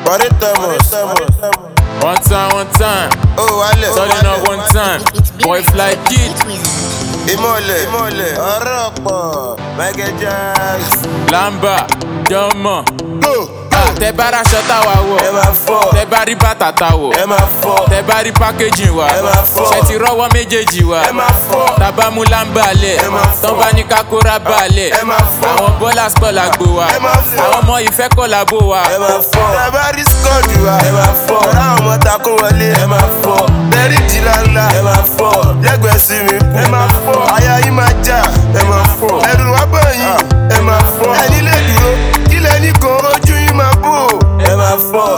Body Thomas. One time, one time. Ó wálẹ̀. Turning up one time. Boy fly kid. Ìmọ̀lẹ̀. Ìmọ̀lẹ̀. Ọ̀rọ̀ pọ̀. Michael Jackson. Lamba. Jọmọ. Go. Tẹ bá raṣọ táwa Ẹ wọ̀. máa fọ́. Tẹ bá rí bàtà tá wọ̀. Ẹ máa fọ́. Tẹ bá rí packaging wa. Ẹ máa fọ́. Ṣé ti rọ́wọ́ méjèèjì wa? Ẹ máa fọ́. Tabamu lamba lẹ̀. Ẹ máa fọ́. Tán bá ní kakora balẹ̀. Ẹ máa fọ́. Àwọn bọ́lá skọ̀ la gbó wa. Ẹ máa fọ́. Àwọn ọmọ ìfẹ́ kọ̀ la bó wa. Ẹ máa fọ́. Ẹ bá rí skọ́ọ̀dù wa. Ẹ máa fọ́. Ọ̀rá àwọn ọmọ takún wọlé. Ẹ máa fọ́. Bẹ́rí jìlá ńlá. Ẹ máa fọ́. Lẹ́gbẹ̀ẹ́ sí mi. Ẹ máa fọ́. Aya yín máa já. Ẹ máa fọ́. Ẹ̀rù wá bọ̀ yín. Ẹ máa fọ́. Ẹni lè dúró. Kílẹ̀ ní kan ojú yín máa bò. Ẹ máa fọ́.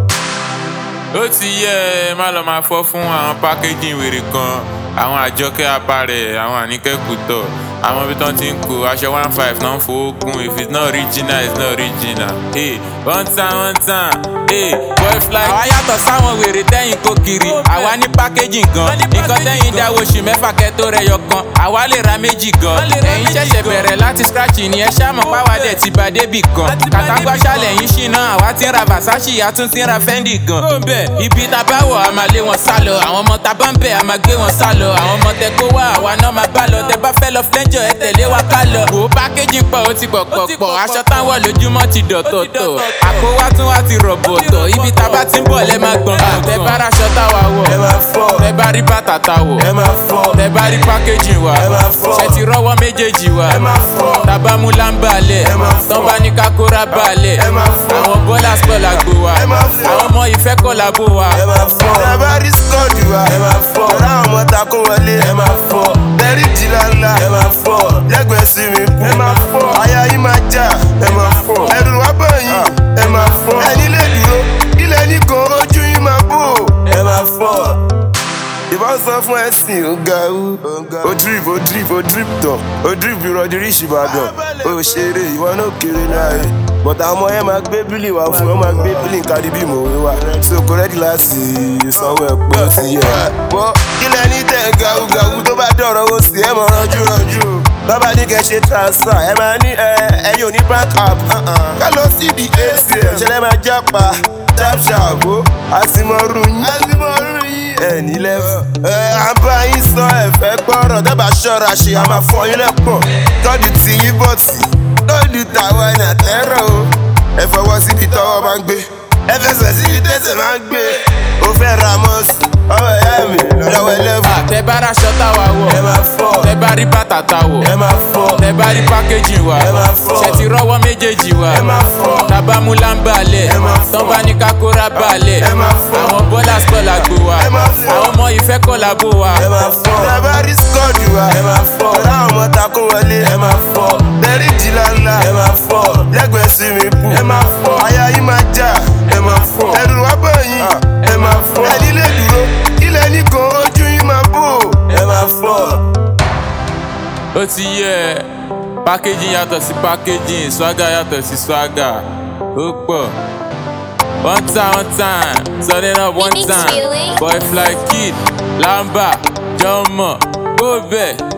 ó ti yẹ ẹ má lọ máa fọ́ fún àwọn packaging wèrè kan àwọn àjọkẹ́ apárẹ̀ àwọn àníkẹ́ kùtọ̀ àwọn ibi tán ti ń kó aṣọ one five náà ń fowó kún if it's not original it's not original. Hey, one time one time hey, boy fly. àwa yàtọ̀ sáwọn wèrè tẹ́yìn kó kiri àwa ní packaging gan nǹkan tẹ́yìn dáwọ́ oṣù mẹ́fà kẹ́tó rẹ̀ yọ kan àwa lè ra méjì gan ẹ̀yin ṣẹ̀ṣẹ̀ bẹ̀rẹ̀ láti scratch ni ẹ ṣáà mọ̀ páwa dẹ̀ ti bá débì kan kàtàgbàṣà lẹ́yìn ṣìnà àwa ti ń ra Versace a tún ti ń ra Fendi gan. kó bẹ́ẹ̀ ibi tá a bá wọ̀ a máa lé wọn sá lọ àwọn ọmọ tá a bá ń bẹ̀ a máa gbé wọn sá lọ àwọn ọmọ tẹ kó wá àwa náà máa bá lọ tẹ bá fẹ́ lọ flẹ́njọ ẹ tẹ̀lé wa ká lọ. wò ó pákéjì pọ̀ ó ti pọ̀ pọ̀ pọ̀ aṣọ táwọn lójúmọ́ ti dọ̀tọ̀tọ̀ àpò wa tún wá ti rọ̀bọ̀tọ̀ ibi tá a bá ti ń bọ̀ lẹ́ máa gbọ̀n gbọ̀n tẹ bá raṣọ táwa wọ̀ Ẹ máa fọ́. tẹ bá rí bàtà tá wọ̀ Ẹ máa fọ́. tẹ bá rí pákéjì wa Ẹ máa fọ́. ṣe ti rọ́wọ́ méjèèjì wa Ẹ máa fọ́. tabamu lamba lẹ̀ Ẹ máa fọ́. tán bá ní kakora balẹ̀ Ẹ máa fọ́. àwọn bọ́lá skọ̀ la gbó wa Ẹ máa fọ́. àwọn ọmọ ìfẹ́ kọ̀ la bó wa. ẹ máa fọ́. Ẹ bá rí skọ́ọ̀dù wa. Ẹ máa fọ́. Ọ̀rá àwọn ọmọ takún wọlé. Ẹ máa fọ́. Bẹ́rí jìlá ńlá. Ẹ máa fọ́. Lẹ́gbẹ̀ẹ́ sí mi. Ẹ máa fọ́. Aya yín máa já. Ẹ máa fọ́. Ẹ̀rù wá bọ̀ yín. Ẹ máa fọ́. Ẹni lè dúró. Kílẹ̀ ní kan ojú yín máa bò. Ẹ máa fọ́. Ìbọn sọ fún ẹ̀sìn ọ̀gáwú. Ó drip, ó drip, ó drip tán. Ó drip ìrọ̀dí rí ìṣìbàdàn. Ó ṣeré ìwọ náà kéré láàyè. Bọ̀dà ọmọ yẹn máa gbé bílì wá fún ọ máa gbé bílì kárí bí mò ń wá. So kò rẹ́dí láti sanwó ẹ̀ pé ó ti yẹ. Bọ́ kílẹ̀ ní tẹ̀ gàwúgàwú tó bá dọ̀rọ̀ owó sí ẹ̀ mọ̀ ránjú ránjú. Bàbá ní kẹ́ ṣe transfer, ẹ máa ní ẹ ẹ̀yin ò ní bank app. Ká lọ sí ibi ATM. Ṣẹlẹ̀ máa jápa tap sharp o. Àsìmọ̀rù yín. Àsìmọ̀rù yín. Ẹ nílẹ̀ fún. Ẹ à ń bá yín sọ ẹ̀fẹ́ gbọ́rọ̀ dábàá ṣọ́ra ṣe a máa fọ yín lẹ́pọ̀. Tọ́dù tí yín bọ̀ tì. Tọ́dù tàwa ẹ̀ nà tẹ́rọ̀ o. Ẹ fọwọ́ síbi tọ́wọ́ máa ń gbé. Ẹ fẹsẹ̀ síbi tẹ́sẹ̀ máa ń gbé. O fẹ́ ra mọ́ọ̀sì. Ọmọ ìyá mi lọ́wọ́ ẹlẹ́fù. tẹ bá raṣọ táwa wọ̀ Ẹ máa fọ́. tẹ bá rí bàtà tá wọ̀ Ẹ máa fọ́. tẹ bá rí packaging wa Ẹ máa fọ́. ṣe ti rọ́wọ́ méjèèjì wa Ẹ máa fọ́. tabamu lamba lẹ̀ Ẹ máa fọ́. tán bá ní kakora balẹ̀ Ẹ máa fọ́. àwọn bọ́lá skọ̀ la gbó wa Ẹ máa fọ́. àwọn ọmọ ìfẹ́ kọ̀ la bó wa. ẹ máa fọ́. Ẹ bá rí skọ́ọ̀dù wa. Ẹ máa fọ́. Ọ̀rá àwọn ọmọ takún wọlé. Ẹ máa fọ́. Bẹ́rí jìlá ńlá. Ẹ máa fọ́. Lẹ́gbẹ̀ẹ́ sí mi kú. Ẹ máa fọ́. Aya yín máa já. Ẹ máa fọ́. Ẹ̀rù wá bọ̀ yín. Ẹ máa fọ́. Ẹni lè dúró. Kílẹ̀ ní kan ojú yín máa bò. Ẹ máa fọ́. ó ti yẹ packaging yàtọ̀ sí packaging swagger yàtọ̀ sí swagger ó pọ̀ one time one time turning up one Remix time feeling. boy fly kid lamba jọmọ ó bẹ̀